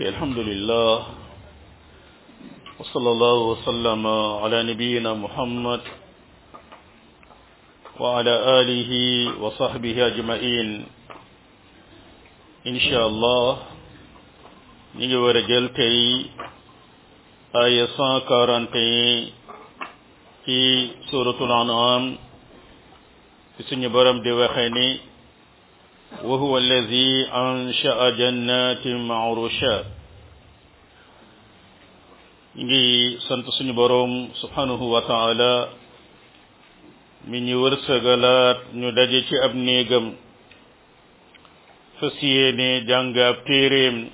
الحمد لله وصلى الله وسلم على نبينا محمد وعلى آله وصحبه أجمعين إن شاء الله نيجي ورجل تي آية 141 في سورة الأنعام في سنة برم دي وخيني وهو الذي أنشأ جنات معروشات ngi sant suñu boroom subhanahu wa taala mi ñu wërsëgalaat ñu daje ci ab néegam fas yéene jàng ab téeréem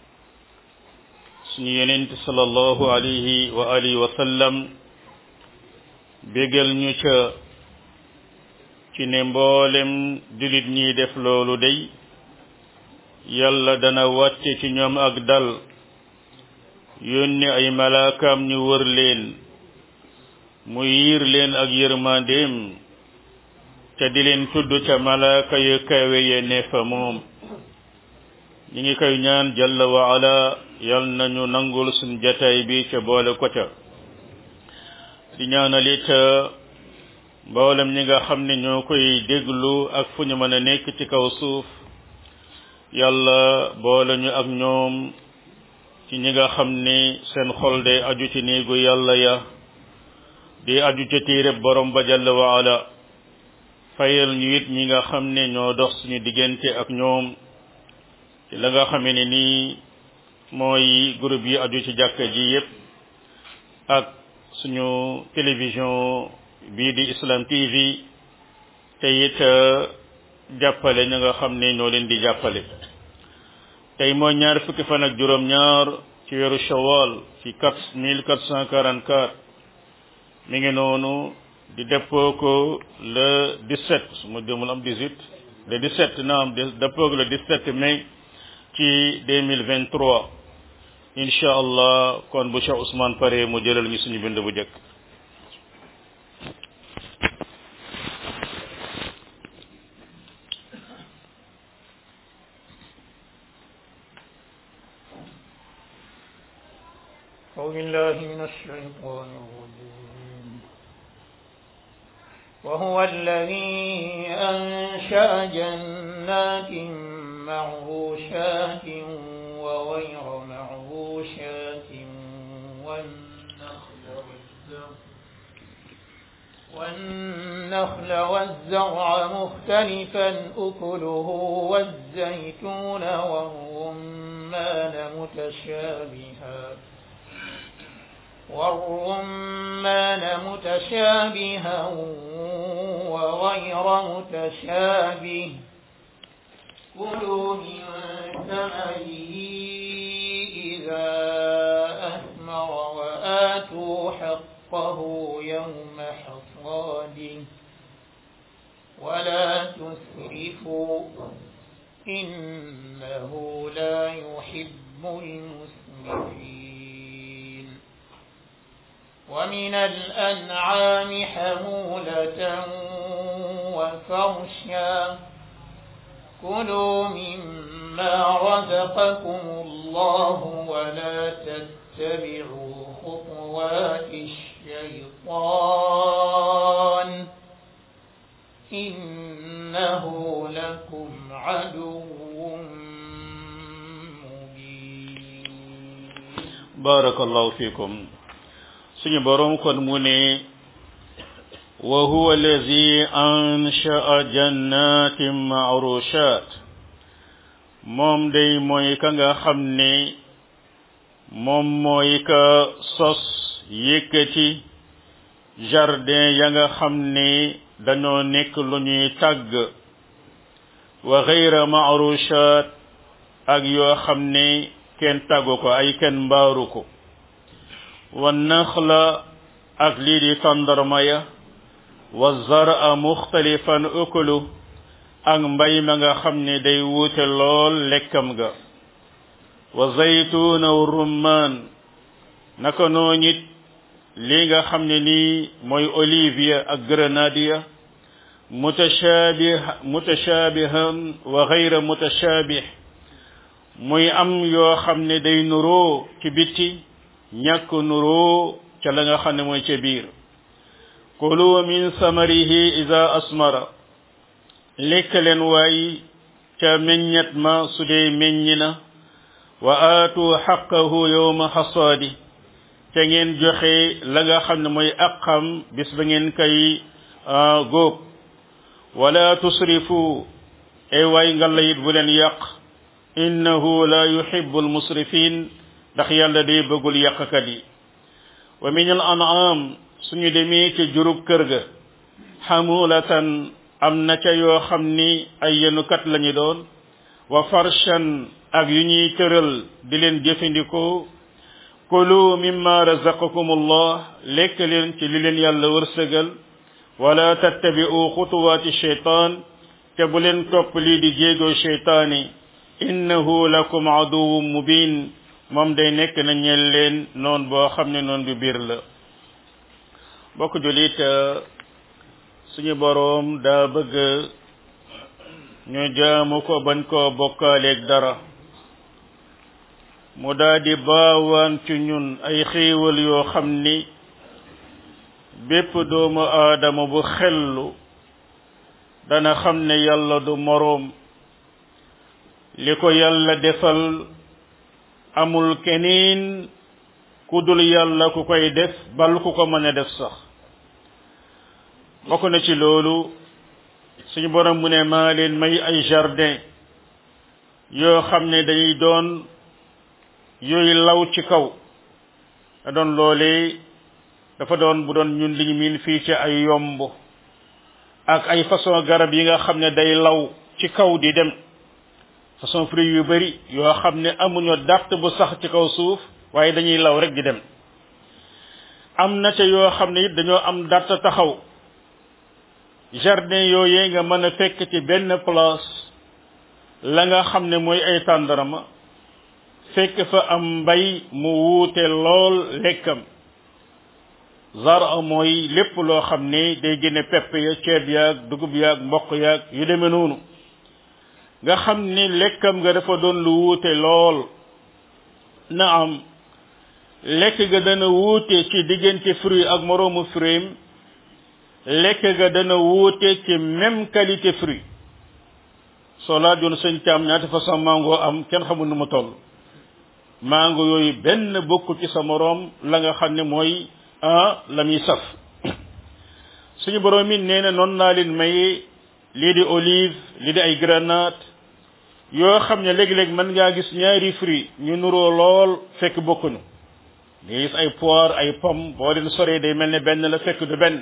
suñu yenent sallallahu alayhi wa alihi wa sallam bégal ñu ca ci ne mboolem julit ñi def loolu day yàlla dana wàcce ci ñoom ak dal yónni ay malaakaam ñu wër leen mu yiir leen ak yërmandeem ca di leen tudd ca malaaka yu kawe ye ne fa moom ñi ngi koy ñaan jalla wa ala yal nañu nangul suñ jataay bi ca boole ko ca di ñaanal it mboolem ñi nga xam ne ñoo koy déglu ak fu ñu mën a nekk ci kaw suuf yàlla boole ñu ak ñoom ci ñi nga xam ni seen xol day aju ci néegu yàlla ya di aju ca téereb borom ba jalla wa ala fayal ñu it ñi nga xam ne ñoo dox suñu diggante ak ñoom ci la nga xamee ne nii mooy groupe yi aju ci jàkka ji yépp ak suñu télévision bii di Islam TV te it jàppale ña nga xam ne ñoo leen di jàppale tey mooy ñaar fukki fan ak juróom ñaar ci weeru shawal ci quatre mille quatre cent quarante quatre mi ngi noonu di dëppoo ko le 17 su ma demul am 18 le 17 naam dëppoo ko le 17 mai ci 2023 incha allah kon bu Cheikh Ousmane pare mu jëlal ñu suñu bind bu njëkk أعوذ بالله من الشيطان الرجيم وهو الذي أنشأ جنات معروشات وغير معروشات والنخل والزرع والنخل والزرع مختلفا أكله والزيتون والرمان متشابها والرمان متشابها وغير متشابه كلوا من ثمره إذا أثمر وآتوا حقه يوم حصاده ولا تسرفوا إنه لا يحب المسرفين ومن الأنعام حمولة وفرشا كلوا مما رزقكم الله ولا تتبعوا خطوات الشيطان إنه لكم عدو مبين بارك الله فيكم suñu boroom kon mu ne wa huwa allazi ansha'a jannatin ma'rushat moom day mooy ka nga xam ne moom mooy ka sos yëkkati jardin ya nga xam ne dañoo nekk lu ñuy tàgg wa ghayra ma'rushat ak yoo xam ne kenn tàggu ko ay kenn mbaaru ko wa naxla ak lii di tàndarma ya wa zara muxtalifan ukulu ak mbay ma nga xam ne day wuute lool lekkam ga wa zaytuna wa rummaan naka noon it lii nga xam ne nii mooy olivier ak grenadier mutashabih mutashabihan wa ghayra mutashabih muy am yoo xam ne day nuroo ci bitti ñàkk nuroo ca la nga xam ne mooy ca biir kulu min samarihi ida asmara lekk leen waay ca meññet ma su dee meññi na wa aatu xaqahu yowma xasaadi te ngeen joxe la nga xam ne mooy aqam bis ba ngeen koy góob wala tusrifu ay waay ngalla it bu leen yàq innahu la yuhibbu almusrifin ndax yàlla day bëggul yàqkat yi wa min al an'am suñu demee ci jurub kër ga xamulatan am na ca yoo xam ni ay yenukat lañu doon wa farshan ak yu ñuy tëral di leen jëfandikoo kulu mimma razaqakum allah lekk leen ci li leen yàlla wërsëgal wala tattabi'u xutuwaati shaytaan te bu leen topp lii di jéegoo shaytaani innahu lakum aduwwun mubin moom day nekk na ñeel leen noon boo xam ne noon bu biir la bokk julit suñu boroom daa bëgg ñu jaamu ko bañ koo bokkaaleeg dara mu daa di baawaan ci ñun ay xéewal yoo xam ni bépp doomu aadama bu xellu dana xam ne yàlla du moroom li ko yàlla defal amul keneen ku dul yàlla ku koy def bal ku ko mën a def sax bokk na ci loolu suñu borom mu ne maa leen may ay jardin yoo xam ne dañuy doon yooyu law ci kaw da doon loolee dafa doon bu doon ñun liñu miin fii ci ay yomb ak ay façon garab yi nga xam ne day law ci kaw di dem façon fruit yu bari yoo xam ne amuñu dàtt bu sax ci kaw suuf waaye dañuy law rek di dem am na ca yoo xam ne it dañoo am dàtt taxaw jardin yooyee nga mën a fekk ci benn place la nga xam ne mooy ay tàndarama fekk fa am mbay mu wuute lool lekkam zara mooy lépp loo xam ne day génne pepp ya ceeb yaag dugub yaag mboq yaag yu demee noonu nga xam ni lekkam nga dafa doon lu wuute lool na am lekk ga dana wuute ci diggante fruit ak moroomu fruit lekk ga dana wuute ci même qualité fruit soo laajoon sëñ caam ñaata façon mango am kenn xamul nu mu toll mango yooyu benn bokku ci sa moroom la nga xam ne mooy ah la muy saf suñu borom mi nee na noonu naa leen maye lii di olive lii di ay grenade yoo xam ne léegi-léegi mën ngaa gis ñaari fruit ñu nuroo lool fekk bokkuñu nga gis ay poire ay pomme boo leen soree day mel ne benn la fekk du benn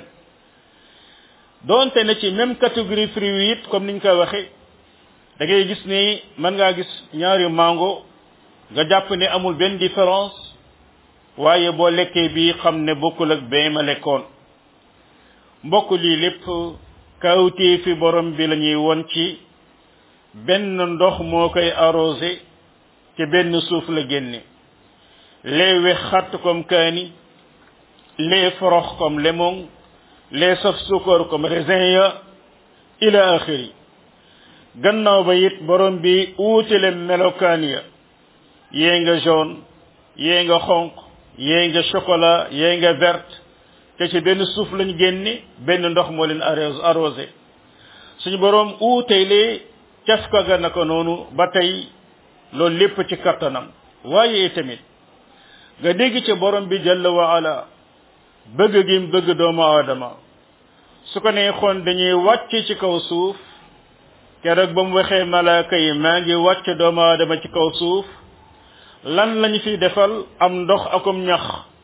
donte na ci même catégorie fruit it comme niñ koy waxe da ngay gis ni mën ngaa gis ñaari mango nga jàpp ne amul benn différence waaye boo lekkee bi xam ne bokkul ak bee ma lekkoon mbokk lii lépp kawtee fi borom bi la ñuy won ci benn ndox moo koy arrosé te benn suuf la génne lee wex xatt comme kaani lee forox comme lemon lee saf sukar comme raisin ya ila axiri gannaaw ba it borom bi uutale melokaan ya yee nga jaune yee nga xonq yee nga chocolat yee nga verte te ci benn suuf lañ génne benn ndox moo leen arrosé suñu borom uutelee cafka ga naka noonu ba tey loolu lépp ci kattanam waaye tamit nga dégg ci borom bi jalla wa ala bëgg gi bëgg doomu aadama su ko neexoon dañuy wàcc ci kaw suuf keroog ba mu waxee malaaka yi maa ngi wàcc doomu aadama ci kaw suuf lan lañu fi defal am ndox akum ñax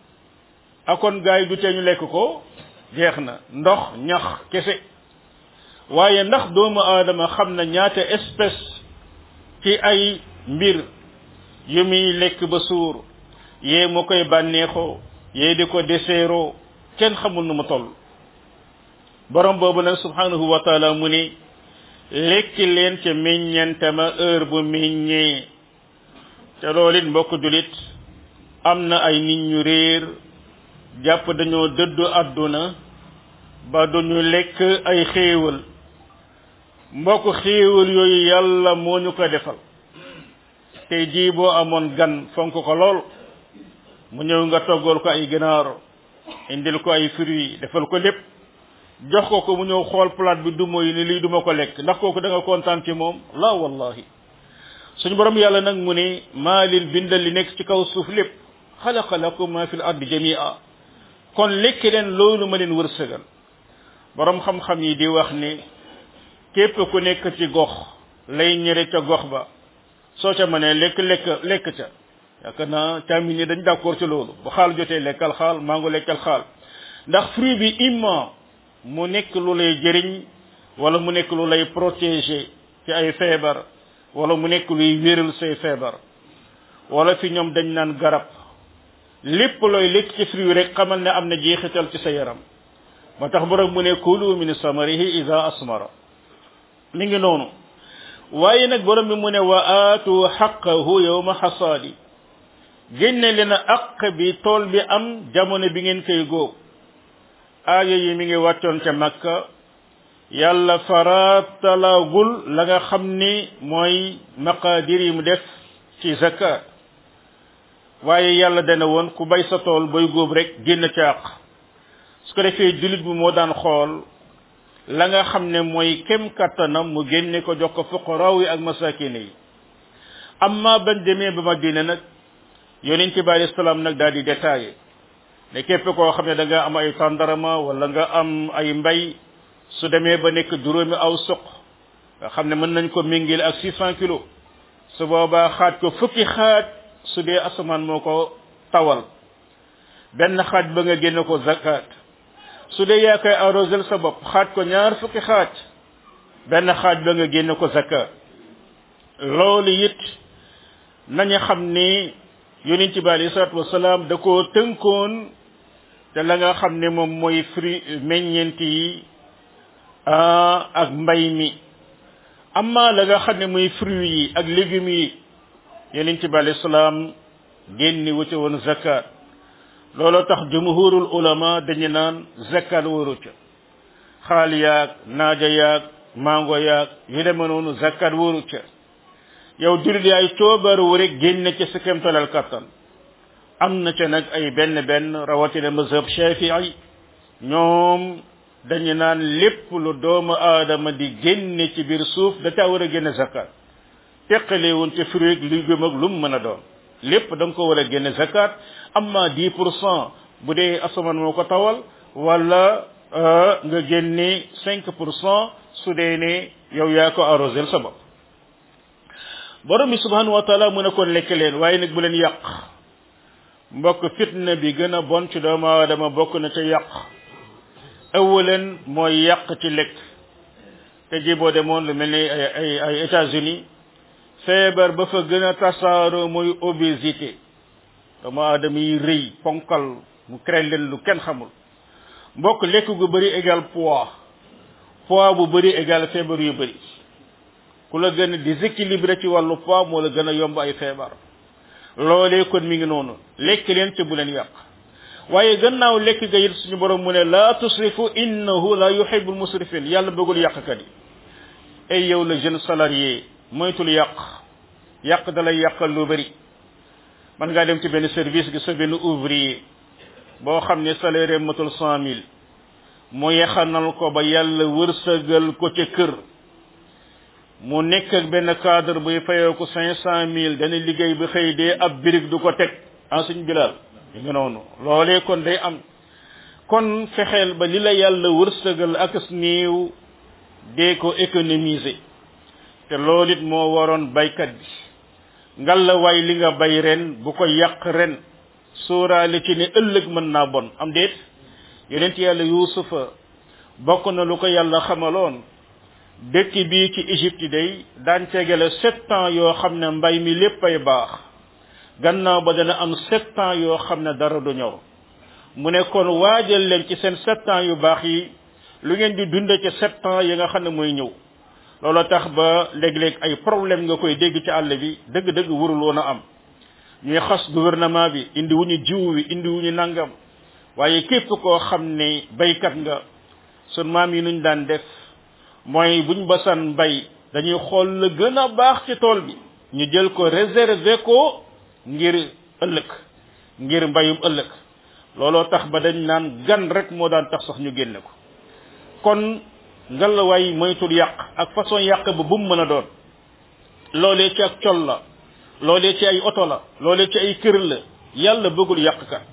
akon gaay du tee ñu lekk ko jeex na ndox ñax kese waaye ndax doomu aadama xam na ñaata espèce ci ay mbir yu muy lekk ba suur yee mu koy bànneexoo yee di ko deseeroo kenn xamul nu mu toll borom boobu nag subhanahu wa taala mu ni lekki leen ca meññante ma heure bu meññee te loolu it mbokk julit am na ay nit ñu réer jàpp dañoo dëddu àdduna ba duñu lekk ay xéewal mbokk xéewal yooyu yàlla moo ñu ko defal tey jii boo amoon gan fonk ko lool mu ñëw nga toggal ko ay ginaar indil ko ay fruits defal ko lépp jox ko ko mu ñëw xool plate bi duma yi ni lii duma ko lekk ndax kooku da nga kontaan ci moom la wallahi suñu borom yàlla nag mu ne maa leen bindal li nekk ci kaw suuf lépp xalaqa lakum ma fil ardi jamia kon lekk leen loolu ma leen wërsëgal borom xam-xam yi di wax ni képp ku nekk ci gox lay ñëre ca gox ba soo ca mënee lekk lekk lekk ca yaakaar naa caamin yi dañ d'accord ci loolu bu xaal jotee lekkal xaal mango lekkal xaal ndax fruit bi imma mu nekk lu lay jëriñ wala mu nekk lu lay protéger ci ay feebar wala mu nekk luy wéral say feebar wala fi ñoom dañ naan garab lépp looy lekk ci fruit rek xamal ne am na jeexital ci sa yaram moo tax borom mu ne kulu min samarihi ida asmara mi ngi noonu waaye nag borom bi mu ne wa aatu xaqahu yowma xasaadi génne leen aq bi tool bi am jamono bi ngeen koy góob aaya yi mi ngi wàccoon ca makka yàlla faratalagul la nga xam ni mooy maqadir yi mu def ci zakat waaye yàlla dana woon ku bay sa tool bay góob rek génn ca àq su ko defee jullit bi moo daan xool la nga xam ne mooy kem kattanam mu génne ko jox ko fuqaraaw yi ak masakine yi amma bañ demee ba Madina nag yonent bi alayhi salaam nag daal di détaillé ne képp koo xam ne da nga am ay tàndarama wala nga am ay mbay su demee ba nekk juróomi aw suq nga xam ne mën nañ ko méngil ak 600 kilos su boobaa xaaj ko fukki xaaj su dee asamaan moo ko tawal benn xaaj ba nga génne ko zakat su dee yaa koy arrosel sa bopp xaaj ko ñaar fukki xaaj benn xaaj ba nga génne ko zakat loolu it nañu xam ni yonent bi alayhi salaatu wasalaam da koo tënkoon te la nga xam ne moom mooy fruit meññeent yi ak mbay mi amma la nga xam ne muy fruit yi ak légumes yi yonent bi alayhi salaam génni wuute woon zakat looloo tax jumhurul ulama dañu naan zakat waru ca xaal yaag naaja yaag mango yaag yu deme noonu zakat waru ca yow jullit yaay coobaru rek génne ca sa kemtalal kattan am na ca nag ay benn benn rawatina mazhab shafii ñoom dañu naan lépp lu doomu aadama di génne ci biir suuf da caa war a génne zakat teqalewul ci fruit légume ak lu mu mën a doon lépp da nga ko war a génne zakat amma 10 pour cent bu dee asamaan moo ko tawal wala nga génne 5 pour cent su dee ne yow yaa ko arrosel sa bopp borom bi subhanahu wa taala mu ne kon lekk leen waaye nag bu leen yàq mbokk fitna bi gën a bon ci doomu aadama bokk na ca yàq awaleen mooy yàq ci lekk te ji boo demoon lu mel ni ay ay ay États-Unis feebar ba fa gën a tasaaroo mooy obésité doomu aadama yi rëy ponkal mu créé leen lu kenn xamul mbokk lekk gu bëri égal poids poids bu bëri égal feebar yu bëri ku la gën a déséquilibré ci wàllu poids moo la gën a yomb ay feebar loolee kon mi ngi noonu lekk leen ci bu leen yàq waaye gannaaw lekk ga it suñu borom mu ne la tusrifu innahu la yuhibbul musrifin yàlla bëggul yàqkat yi ay yow la jeune salarié moytul yàq yàq da lay yàqal lu bëri man ngaa dem ci benn service gi sa benn ouvrier boo xam ne salaire matul cent mille mu yaxanal ko ba yàlla wërsëgal ko ca kër mu nekk ak benn cadre buy fayoo ko cinq cent mille dana liggéey ba xëy dee ab birig du ko teg en suñ bilal yi nga noonu loolee kon day am kon fexeel ba li la yàlla wërsëgal ak néew dee ko économiser te loolu it moo waroon baykat bi ngal la waay li nga bay ren bu ko yàq ren sóoraale ci ne ëllëg mën naa bon am déet yonent yàlla yuusufa bokk na lu ko yàlla xamaloon dëkk bii ci Égypte day daan tegale sept ans yoo xam ne mbay mi lépp ay baax gannaaw ba dana am sept ans yoo xam ne dara du ñor mu ne kon waajal leen ci seen sept ans yu baax yi lu ngeen di dunde ci sept ans yi nga xam ne mooy ñëw loolu tax ba léeg-léeg ay problème nga koy dégg ci àll bi dëgg-dëgg warul woon a am ñuy xas gouvernement bi indi wu ñu jiw wi indi wu ñu nangam waaye képp koo xam ne baykat nga sun maam yi nuñ daan def mooy buñ basan bay dañuy xool la gën a baax ci tool bi ñu jël ko réserver ko ngir ëllëg ngir mbayum ëllëg looloo tax ba dañ naan gan rek moo daan tax sax ñu génne ko kon ngalawaay moytul yàq ak façon yàq ba bu mu mën a doon loolee ci ak col la loolee ci ay oto la loolee ci ay kër la yàlla bëggul yàqkat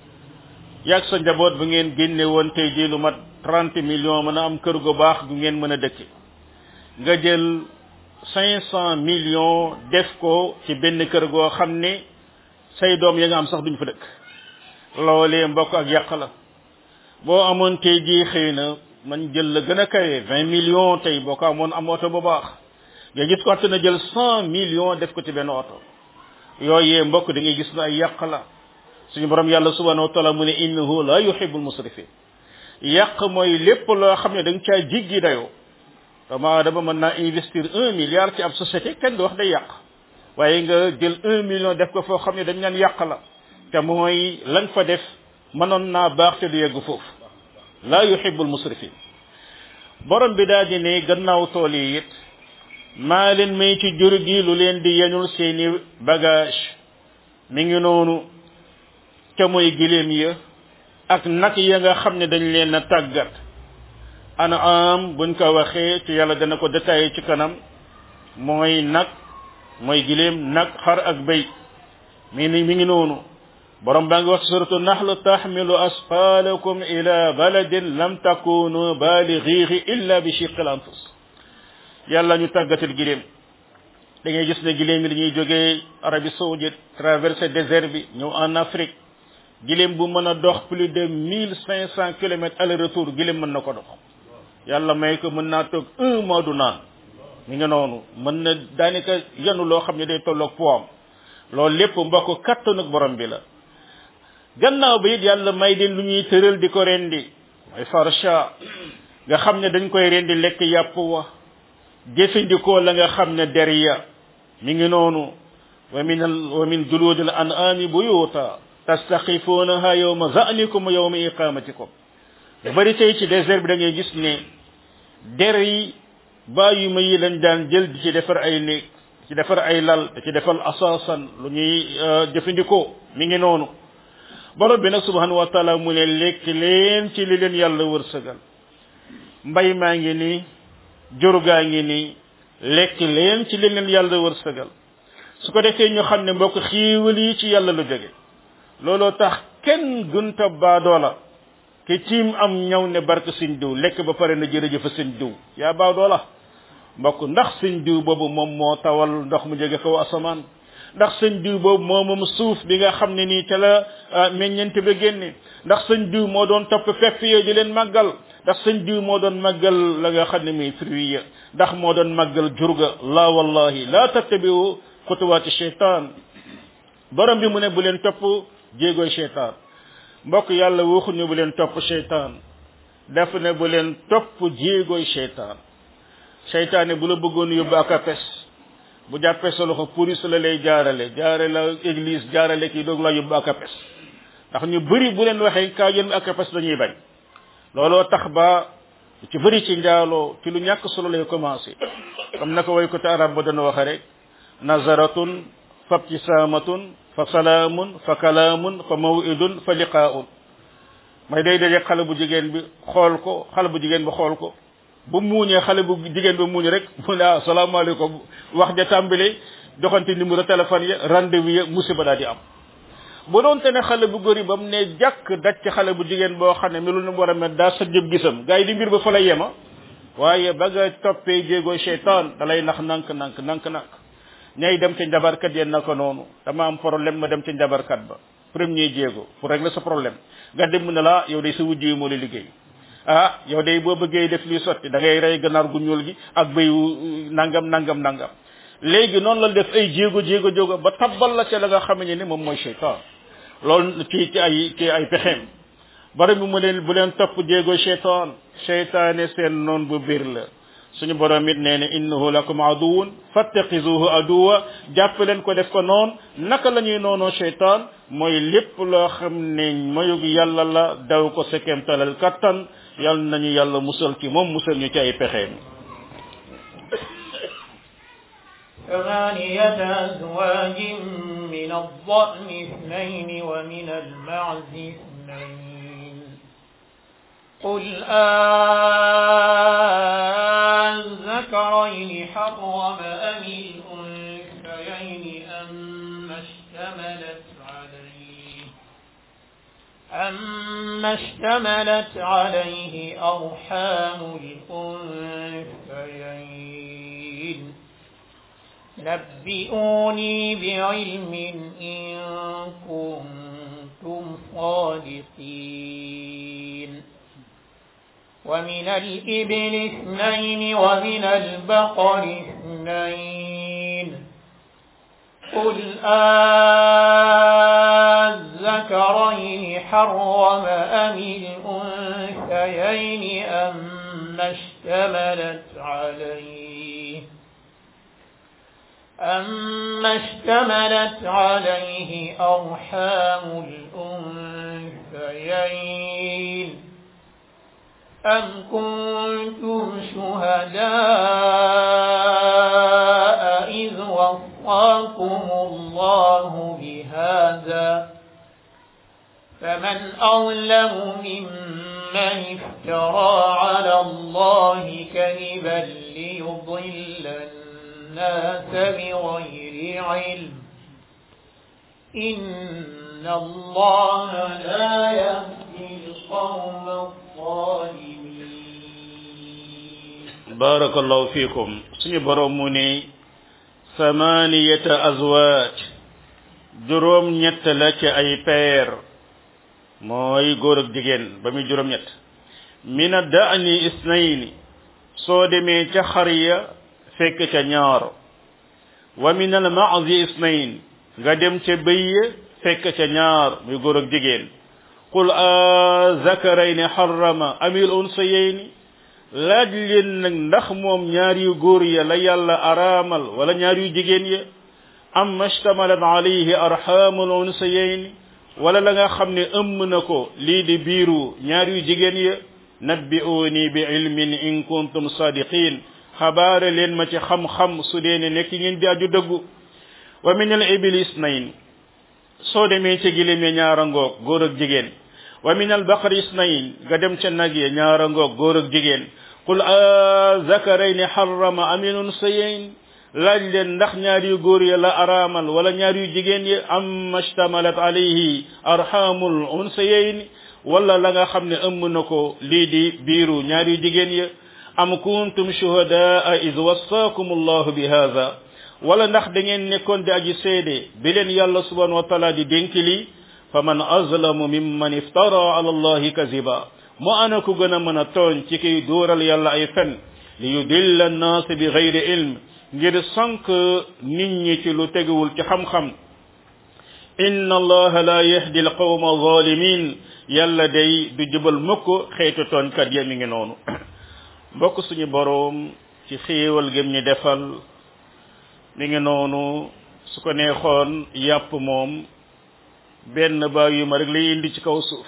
yàgg sa njaboot bu ngeen génne woon tey jii lu mat trente millions mën a am kër gu baax gu ngeen mën a dëkke nga jël cinq cent millions def ko ci benn kër goo xam ne say doom ya nga am sax duñ fa dëkk loolee mbokk ak yàq la boo amoon tey jii xëy na man jël la gën a kawe vingt millions tey boo ko amoon am oto bu baax nga gis ko att na jël cent millions def ko ci benn oto yooyee mbokk da ngay gis na ay yàq la suñu borom yàlla subhanahu wa taala mu ne innahu la yuhibbul musrifin yàq mooy lépp loo xam ne da nga caa jiggi dayoo dama dama mën naa investir un milliard ci ab société kenn du wax day yàq waaye nga jël un million def ko foo xam ne dañ naan yàq la te mooy lañ fa def mënoon naa baax te du yegg foofu la yuhibbul musrifin borom bi daal di ne gannaaw tool yi it maa leen may ci jur gi lu leen di yeñul seeni bagage mi ngi noonu ca mooy giléem ya ak nag ya nga xam ne dañ leen a tàggat ana am buñ ko waxee ci yàlla dana ko détaillé ci kanam mooy nag mooy giléem nag xar ak béy mi ni mi ngi noonu borom baa ngi wax suratu nahl taxmilu asqalakum ila baladin lam takunu balighihi illa bi shiqil anfus yàlla ñu tàggatal giléem da ngay gis ne giléem yi dañuy jógee Arabie saoudite traversé désert bi ñëw en Afrique giléem bu mën a dox plus de mille cinq cent kilomètres aller retour giléem mën na ko dox yàlla may ko mën naa toog un mois du naan mi nga noonu mën na daanaka yanu loo xam ne day tolloog poam loolu lépp mbokk kattanug borom bi la gannaaw ba it yàlla may leen lu ñuy tëral di ko rendi mooy farsha nga xam ne dañ koy rendi lekk yàpp wa jëfandikoo la nga xam ne der ya mi ngi noonu wa min al wa min julud al an'ami buyuta tastaxifunaha yawma za'nikum wa yawma iqamatikum lu bari tey ci désert bi da ngay gis ne der yi bàyyi ma yi lañ daan jël di ci defar ay néeg ci defar ay lal da ci defal asaasan lu ñuy jëfandikoo mi ngi noonu borom bi nag subhanahu wa taala mu ne lekk leen ci li leen yàlla wërsëgal mbay maa ngi nii jur gaa ngi nii lekk leen ci li leen yàlla wërsëgal su ko defee ñu xam ne mbokk xiiwal yi ci yàlla lu jóge looloo tax kenn gunta baadoola ke tiim am ñëw ne barke sëñ diw lekk ba pare na jërëjëfa sëñ diw yaa baadoola mbokk ndax sëñ diw boobu moom moo tawal ndox mu jóge kaw asamaan ndax sëñ diw boobu moo moom suuf bi nga xam ne nii ca la meññente ba génne ndax sëñ diw moo doon topp pepp yooyu di leen màggal ndax sëñ diw moo doon màggal la nga xam ne muy fruit ya ndax moo doon màggal jurga la wallahi la tattabiu xutuwaati cheytaan borom bi mu ne bu leen topp jéegoy cheytaan mbokk yàlla waxuñu bu leen topp cheytaan def ne bu leen topp jéegoy cheytaan cheytaane bu la bëggoon yóbbu ak apes bu jàppee sa loxo police la lay jaarale jaare la église jaarale kii doog la yóbbu ak apes ndax ñu bëri bu leen waxee kaa yéen ak apes dañuy bañ looloo tax ba ci bëri ci njaaloo ci lu ñàkk solo lay commencé comme naka way ko te arab ba dana waxe rek nazaratun fa ibtisaamatun fa salaamun fa kalaamun fa mawidun fa liqaaun may day daje xale bu jigéen bi xool ko xale bu jigéen bi xool ko bu muuñee xale bu jigéen bi muuñ rek mu ne ah salaamaaleykum wax ja tàmbale joxante numéro téléphone ya rendez-vous ya musiba daal di am bu doonte ne xale bu góor yi ba mu ne jàkk daj ci xale bu jigéen boo xam ne melu na mu war a mel daa sa jëb gisam gars yi di mbir ba fa la yema waaye ba nga toppee jéego cheytaan da lay nax nank nank nank nank ñay dem ca njabarkat yéen na ko noonu dama am problème ma dem ca njabarkat ba premier jéego pour régler sa problème nga dem mu ne la yow day sa wujj yi moo la liggéey ah yow day boo bëggee def luy sotti da ngay rey ganaar gu ñuul gi ak béyu nangam nangam nangam léegi noonu la def ay jéego jéego jéego ba tabbal la ca la nga xam ne ni moom mooy cheytaan loolu ci ci ay ci ay pexeem borom bi mu leen bu leen topp jéego cheytaan cheytaane seen noon bu biir la suñu borom it nee na innahu lakum aduwun fattaxizuhu aduwa jàpp leen ko def ko noon naka la ñuy noonoo cheytaan mooy lépp loo xam ne mayug yàlla la daw ko sekem talal kattan yal nañu yàlla musal ci moom musal ñu ci ay pexeem ثمانية أزواج من الضأن اثنين ومن المعز اثنين قل أذكرين حرم أم الأنثيين أما اشتملت عليه أما اشتملت عليه أرحام الأنثيين نبئوني بعلم إن كنتم صادقين ومن الإبل اثنين ومن البقر اثنين قل أذكرين حرم أم الأنثيين أما اشتملت عليه أما اشتملت عليه أرحام الأنثيين أم كنتم شهداء إذ وصاكم الله بهذا فمن أظلم ممن افترى على الله كذبا ليضل الناس بغير علم إن الله لا يهدي القوم الظالمين بارك الله فيكم سني بروموني ثمانية أزواج juróom ñett la ci ay peer mooy góor ak jigéen ba muy juróom ñett mina daani isnayni soo demee ca xar ya fekk ca ñaar wa min al maazi isnayn nga dem ca bëy ya fekk ca ñaar muy góor ak jigéen qul a zakarayni harrama amil unsayayni laaj leen nag ndax moom ñaar yu góor ya la yàlla araamal wala ñaar yu jigéen ya am mashtamalat alayhi arhamul unsayayni wala la nga xam ne ëmm na ko lii di biiru ñaar yu jigéen ya nabbi'uni bi ilmin in kuntum sadiqin xabaare leen ma ci xam-xam su dee ne nekk ngeen di aju dëggu wa min al ibili isnayn soo demee ca gilim ya ñaara ngoog góor ak jigéen wa min al baqari isnayn nga dem ca nag ya ñaara ngoog góor ak jigéen qul a zakarayni harrama amil unsayayn laaj leen ndax ñaar yu góor ya la araamal wala ñaar yu jigéen yi am mashtamalat alayhi arhamul unsayayn wala la nga xam ne ëmm na ko lii di biiru ñaar yu jigéen ya am kuntum shuhadaa id wassaakum allahu bi hadha wala ndax da ngeen nekkoon di aji seede bi leen yàlla subhanahu wa taala di dénk lii fa man azlamu mimman iftara ala allahi kaziba mu ana ku gën a mën a tooñ ci kiy dóoral yàlla ay fen li yudilla annaas bi gayri ilm ngir sànq nit ñi ci lu teguwul ci xam-xam inna allaha la yahdi alqawma zalimin yàlla day du jubal mukk xeetu tooñkat ya mi ngi noonu mbokk suñu boroom ci xéewal gëm ñi defal mi ngi noonu su ko neexoon yàpp moom benn baa yu ma rek lay indi ci kaw suuf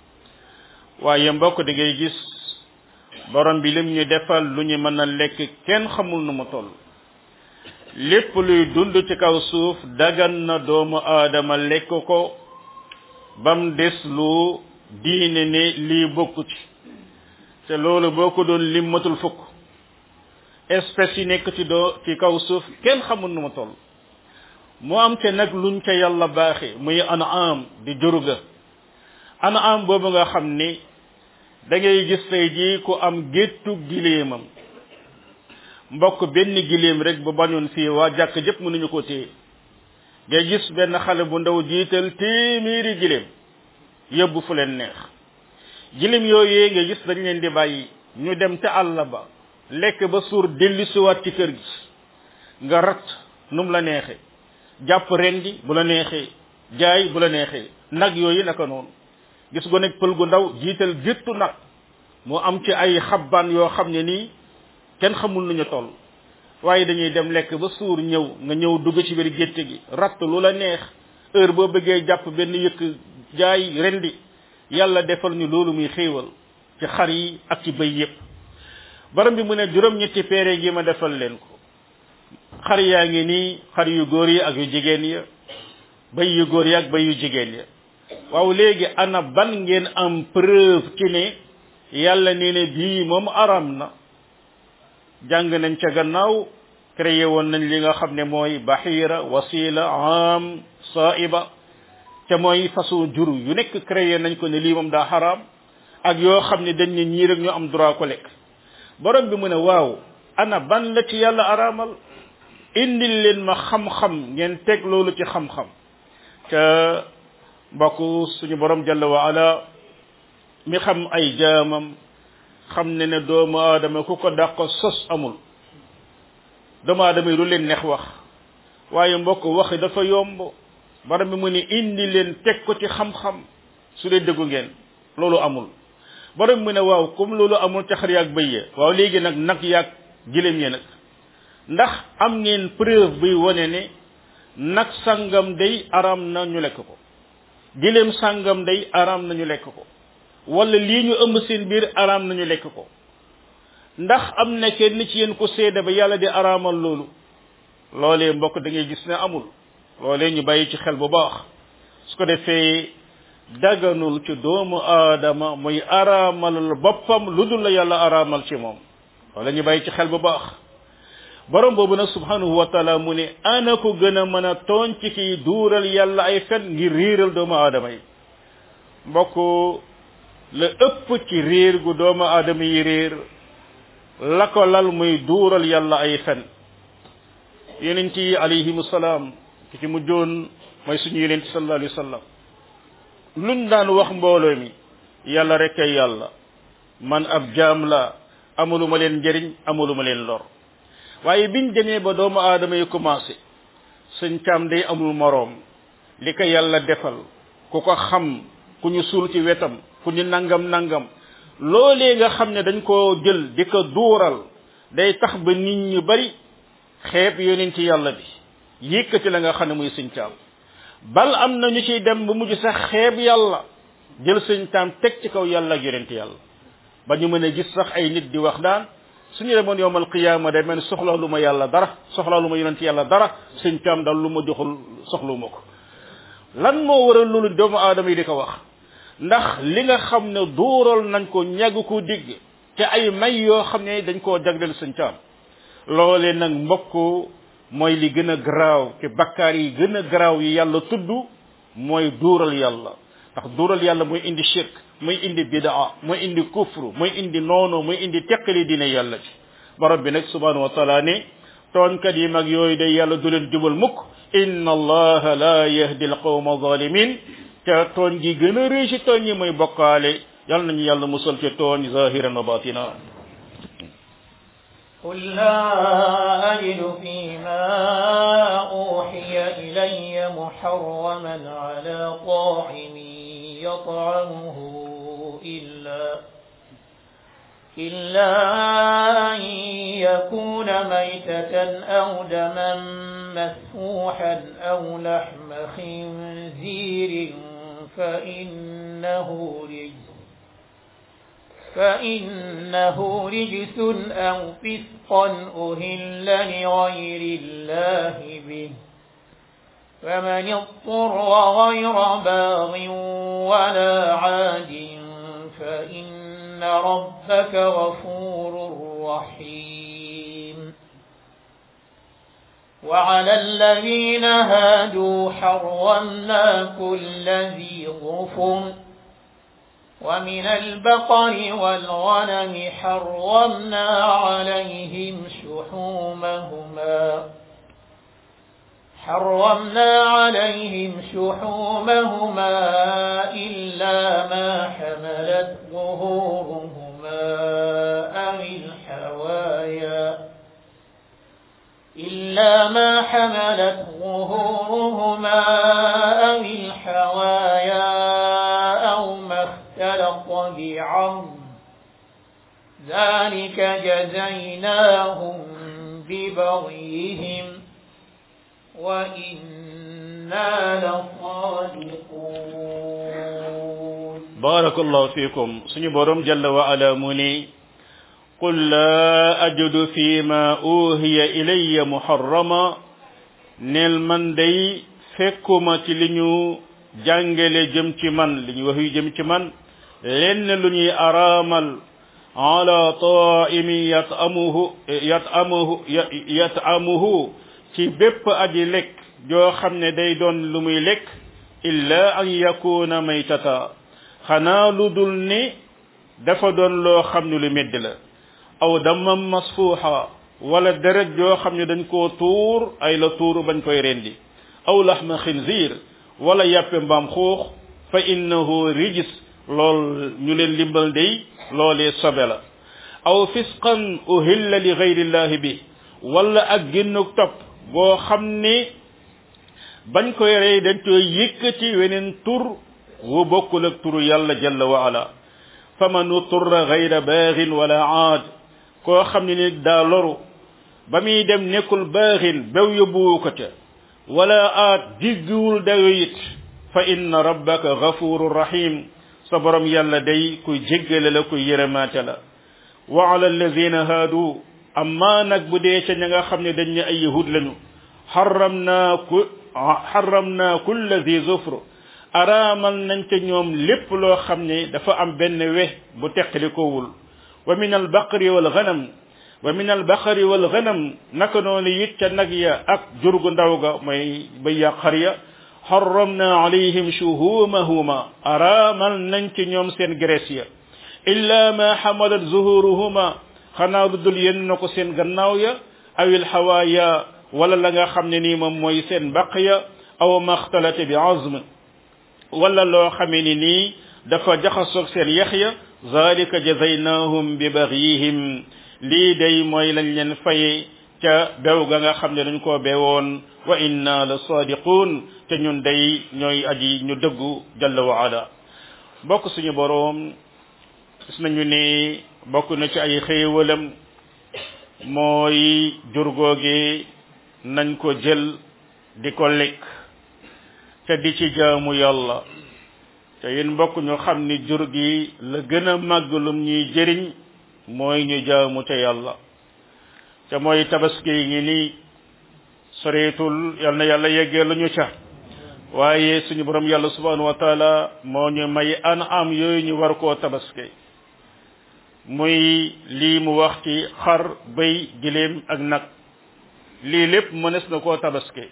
waaye mbokk da ngay gis borom bi lim ñu defal lu ñu mën a lekk kenn xamul nu mu toll lépp luy dund ci kaw suuf dagan na doomu aadama lekk ko bam des lu diine ne lii bokku ci te loolu boo ko doon lim matul fukk espèces yi nekk ci doo ci kaw suuf kenn xamul nu mu toll mu am te nag luñ ca yàlla baaxe muy anaam di juruga anaam boobu nga xam ni da ngay gis tey jii ku am géttu gileemam mbokk benn gileem rek bu bañoon fii waa jàkk jëpp mënuñu ko téye ngay gis benn xale bu ndaw jiital téeméeri gileem yóbbu fu leen neex gileem yooyee nga gis dañ leen di bàyyi ñu dem ca àll ba lekk ba suur dellusiwaat ci kër gi nga rat num la neexee jàpp rendi bu la neexee jaay bu la neexee nag yooyu naka noonu gis go nekk pël gu ndaw jiital géttu nag mu am ci ay xabbaan yoo xam ne nii kenn xamul nu ñu toll waaye dañuy dem lekk ba suur ñëw nga ñëw dugg ci biir gétt gi ratt lu la neex heure boo bëggee jàpp benn yëkk jaay rendi yàlla defal ñu loolu muy xéewal ci xar yi ak ci bëy yépp borom bi mu ne juróom-ñetti peere gi ma defal leen ko xar yaa ngi nii xar yu góor yi ak yu jigéen ya bay yu góor yi ak bay yu jigéen ya waaw léegi ana ban ngeen am preuve ci ne yàlla nee ne bii moom aram na jàng nañ ca gannaaw créé woon nañ li nga xam ne mooy bahira wasila am saiba te mooy façon jur yu nekk créé nañ ko ne lii moom daa xaraam ak yoo xam ne dañ ne ñii rek ñu am droit ko lekk borom bi mu ne waaw ana ban la ci yàlla araamal indil leen ma xam-xam ngeen teg loolu ci xam-xam ca mbokk suñu borom jalla wa ala mi xam ay jaamam xam ne ne doomu aadama ku ko dàq sos amul doomu aadama yi lu leen neex wax waaye mbokk wax dafa yomb borom bi mu ne indi leen teg ko ci xam-xam su dee dëggu ngeen loolu amul borom mu ne waaw comme loolu amul ca xar yaag bëy ya waaw léegi nag nag yaag gileem ya nag ndax am ngeen preuve buy wane ne nag sangam day aram na ñu lekk ko gileem sangam day aram na ñu lekk ko wala lii ñu ëmb seen biir aram na ñu lekk ko ndax am na kenn ci yéen ko seede ba yàlla di araamal loolu loolee mbokk da ngay gis ne amul loolee ñu bàyyi ci xel bu baax su ko defee daganul ci doomu aadama muy araamalal boppam lu dul la yàlla araamal ci moom wala ñu bàyyi ci xel bu baax borom boobu nag subhanahu wa taala mu ne ana ko gën a mën a tooñ ci kiy duural yàlla ay fen ngir riiral doomu aadama yi mbokk la ëpp ci réer gu doomu aadama yi réer la ko lal muy duural yàlla ay fen yonent yi alayhimu salaam ki ci mujjoon mooy suñu yonent sallallahu alayhi wa sallam luñ daan wax mbooloo mi yàlla rek ay yàlla man ab jaam la amuluma leen njëriñ amuluma leen lor waaye biñ demee ba doomu aadama yi commencé suñ caam day amul moroom li ko yàlla defal ku ko xam ku ñu suul ci wetam ku ñu nangam nangam loolee nga xam ne dañ koo jël di ko duural day tax ba nit ñu bari xeeb yonent yàlla bi yëkkati la nga xam ne muy suñ caam bal am na ñu ciy dem ba mujj sax xeeb yàlla jël suñ caam teg ci kaw yàlla ak yonent yàlla ba ñu mën a gis sax ay nit di wax daan suñu demoon yowmal qiyaama day mel soxla lu ma yàlla dara soxla lu ma yonent yàlla dara suñ caam daal lu ma joxul soxlu ma ko lan moo waral loolu doomu aadama yi di ko wax ndax li nga xam ne duural nañ ko ñàgg ko digg te ay may yoo xam ne dañ koo jagleel suñ caam loolee nag mbokk mooy li gën a garaaw ci bakkaar yi gën a garaaw yi yàlla tudd mooy duural yàlla ndax duural yàlla mooy indi shirk mooy indi bidaa mooy indi kufru mooy indi noonu mooy indi teqali dina yàlla ci borom bi nag subhanahu wa taala ne tooñkat yi mag yooyu day yàlla du leen jubal mukk inna allaha la yahdi alqawma zalimin te tooñ gi gën a rëy ci tooñ yi mooy bokkaale yàlla nañu yàlla musal ci tooñ zahiran wa batina قل لا أجد فيما أوحي إلي محرما على طاعم يطعمه إلا إلا أن يكون ميتة أو دما مسفوحا أو لحم خنزير فإنه رجس فإنه رجس أو فسقا أهل لغير الله به فمن اضطر غير باغ ولا عاد فإن ربك غفور رحيم وعلى الذين هادوا حرمنا كل ذي ظفر ومن البقر والغنم حرمنا عليهم شحومهما حرمنا عليهم شحومهما إلا ما حملت ظهورهما أو الحوايا إلا ما حملت ظهورهما أو الحوايا أو ما اختلط بعظم ذلك جزيناهم ببغيهم وإنا لصادقون barakallahu fikum suñu borom jalla wa ala mu ni qul laa ajidu fi ma uhiya ilayya muharrama neel man day fekkuma ci li ñu jàngale jëm ci man li ñu wax yu jëm ci man lenn lu ñuy araamal ala taimin yatamuhu yatamuhu yatamuhu ci bépp aji lekk joo xam ne day doon lu muy lekk illa an yakuna maytata xanaa lu dul ni dafa doon loo xam ne lu medd la aw damam masfuuxa wala deret joo xam ne dañ koo tuur ay la tuur bañ koy rendi aw laxma xinziir wala yàppe mbaam xuux fa innahu rijis lool ñu leen limbal day loolee sobe la aw fisqan uhilla li gayrillahi bi wala ak génnuk topp boo xam ni bañ koy rey dañ koy yëkkati weneen tur wu bokkul ak turu yàlla jalla wa ala faman uturra gayra baaxin wala aad koo xam ne ni daa loru ba muy dem nekkul baaxin bew yóbbuwu ko ca wala aad jiggiwul dayo it fa inna rabbaka gafurun rahim sa borom yàlla day kuy jéggale la kuy yërëmaate la wa ala alladina haadu amma nag bu dee ca ña nga xam ne dañ ne ay yahud lañu xaram naa ku xaram naa kulla zi zufr araamal nañ ca ñoom lépp loo xam ne dafa am benn we bu teqali kowul wa min albaqri wal ganam wa min albaqari wal ganam naka noonu it ca nag ya ak jur gu ndaw ga mooy bay ya xar ya xaramna alayhim shuhumahuma araamal nañ ci ñoom seen graisse ya illa ma xamalat zuhuruhuma xanaa lu dul yenn na ko seen gannaaw ya awil xawaaya wala la nga xam ne nii moom mooy seen mbaq ya aw maxtalate bi azm wala loo xamee ni nii dafa jaxasoog seen yax ya zalika jazaynahum bi baxyihim lii day mooy lañ leen faye ca bew ga nga xam ne dañ koo bewoon wa inna la sadiqun te ñun day ñooy aji ñu dëggu jalla wa ala bokk suñu boroom gis nañu ne bokk na ci ay xéewalam mooy jur googe nañ ko jël di ko lekk te di ci jaamu yàlla te yéen mbokk ñu xam ni jur gi la gën a màgg lum ñuy jëriñ mooy ñu jaamu te yàlla te mooy tabaski ngi nii soreetul yal na yàlla yeggee lu ñu ca waaye suñu borom yàlla subhanahu wa taala moo ñu may an am yooyu ñu war koo tabaski muy lii mu wax ci xar bëy giléem ak nag lii lépp mënees na koo tabaski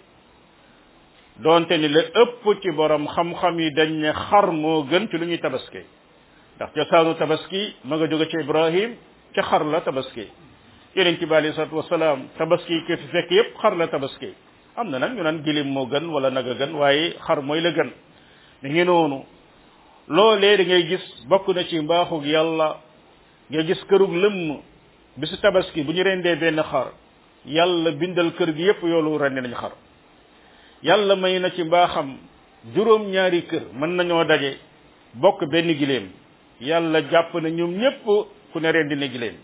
doonte ni la ëpp ci borom xam-xam yi dañ ne xar moo gën ci lu ñuy tabaski ndax cosaanu tabaski ma nga jóge ci ibrahim ca xar la tabaski yeneen ci bi alei salatu wasalaam tabaski ke fi fekk yépp xar la tabaski am na nag ñu naan gilim moo gën wala nag a gën waaye xar mooy la gën mi ngi noonu loolee da ngay gis bokk na ci mbaaxug yàlla nga gis kërug lëmm bisu tabaski bu ñu rendee benn xar yàlla bindal kër gi yépp yoolu rendi nañ xar yàlla may na ci mbaaxam juróom ñaari kër mën nañoo daje bokk benn giléem yàlla jàpp na ñoom ñépp ku ne rendi ne giléem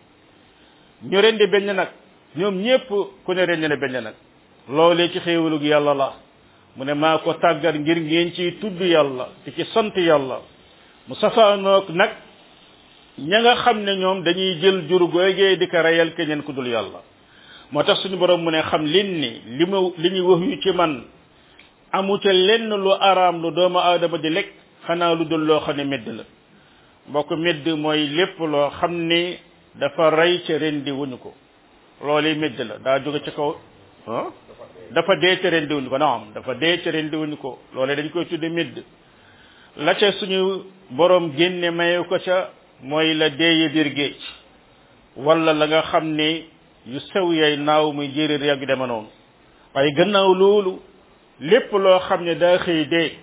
ñu rendi benn nag ñoom ñépp ku ne rendi ne benn nag loolee ci xéewalug yàlla la mu ne maa ko tàggat ngir ngeen ciy tudd yàlla te ci sant yàlla mu safaanoog nag ña nga xam ne ñoom dañuy jël jur googee di ko reyal keneen ku dul yàlla moo tax suñu borom mu ne xam lin ni li ma li ñuy wax yu ci man amu ca lenn lu araam lu doomu aadama di lekk xanaa lu dul loo xam ne medd la mbokk medd mooy lépp loo xam ne dafa rey ca rendi wuñu ko loolu medd la daa jóge ci kaw ah dafa dee ca rendi wuñu ko naam dafa dee ca rendi wuñu ko loolu dañ koy tudde medd la ca suñu borom génne maye ko ca mooy la deeye biir géej wala la nga xam ne yu sew yay naaw muy jéeréer yàgg dema noonu waaye gannaaw loolu lépp loo xam ne daa xëy dee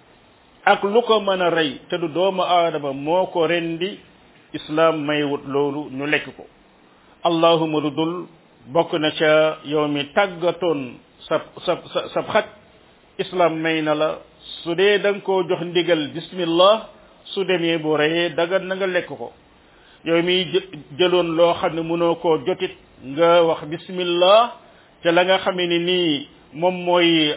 ak lu ko mën a rey te du doomu aadama moo ko rendi islam may wut loolu ñu lekk ko allahuma lu dul bokk na ca yow mi tàggatoon sa sa sa sab xaj islam may na la su dee da nga koo jox ndigal bismillah su demee bu reyee dagan na nga lekk ko yow mi jëloon loo xam ne mënoo koo jotit nga wax bismillah te la nga xamee ni nii moom mooy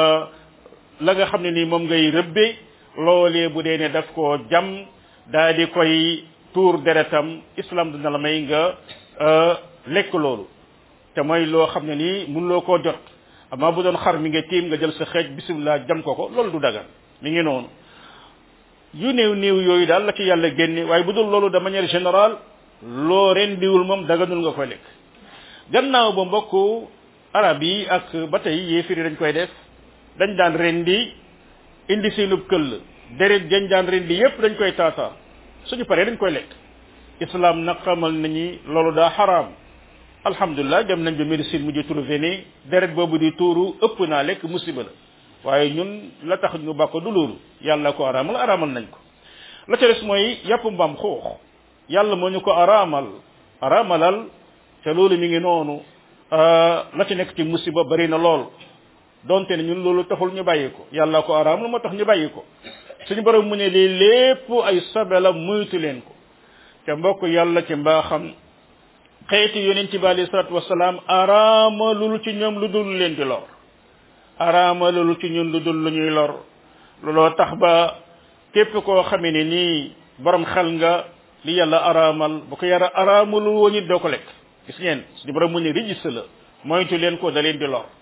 la nga xam ne nii moom ngay rëbbe loolee bu dee ne daf koo jam daa di koy tuur deretam islam dina la may nga lekk loolu te mooy loo xam ne nii mënuloo koo jot amaa bu doon xar mi nga tiim nga jël sa xeej bisimilah jam ko ko loolu du dagan mi ngi noonu yu néew néew yooyu daal la ci yàlla génne waaye bu dul loolu de manière générale loo rendiwul moom daganul nga koy lekk gannaaw ba mbokku arab yi ak ba tey yéefiri dañ koy def dañ daan rendi indi seenub këll deret jañ daan rendi yépp dañ koy taataa suñu paree dañ koy lekk islam nag xamal nañu loolu daa xaraam alhamdulilah dem nañ ba médecine mu di trouvé ni deret boobu di tuuru ëpp naa lekk musiba la waaye ñun la tax ñu bàkko du loolu yàlla ko araamal araamal nañ ko la ca des mooy yàpp mbaam xuux yàlla moo ñu ko araamal araamalal te loolu mi ngi noonu la ci nekk ci musiba bari na lool donte ne ñun loolu taxul ñu bàyyi ko yàlla ko araamal moo tax ñu bàyyi ko suñu borom mu ne lii lépp ay sobe la muytu leen ko te mbokk yàlla ci mbaaxam xeeti yonent bi alayhi salatu wasalaam araamalul ci ñoom lu dul leen di lor araamalul ci ñun lu dul lu ñuy lor looloo tax ba képp koo xamee ne nii borom xel nga li yàlla araamal bu ko yàlla araamalul woon it doo ko lekk gis ngeen suñu borom mu ne rijis la moytu leen ko da leen di lor